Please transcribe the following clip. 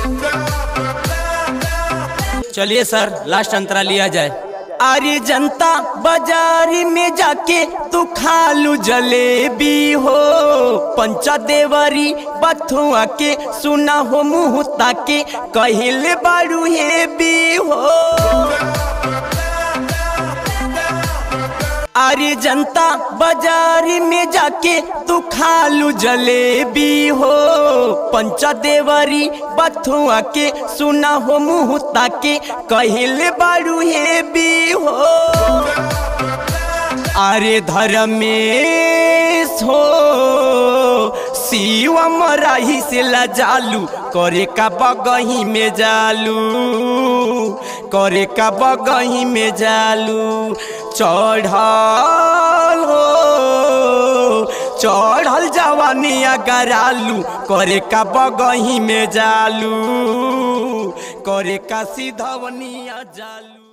चलिए सर लास्ट अंतरा लिया जाए अरे जनता बाजारी में जाके तू खालू जलेबी हो पंचा देवरी बथुआ के सुना हो मुँह ताके कहिले बारू हे भी हो अरे जनता बाजारी में जाके तू खालू जलेबी हो पंचा देवरी बथुआ के सुना हो मुँह ताके कहिले बारू हे भी हो अरे धर्मेश हो शिवम राही से लजालू करे का बगही में जालू करे का बगही में जालू चढ़ल हो चढ़ल जवानी अगरालू करे का बगही में जालू करे का सीधवनिया जालू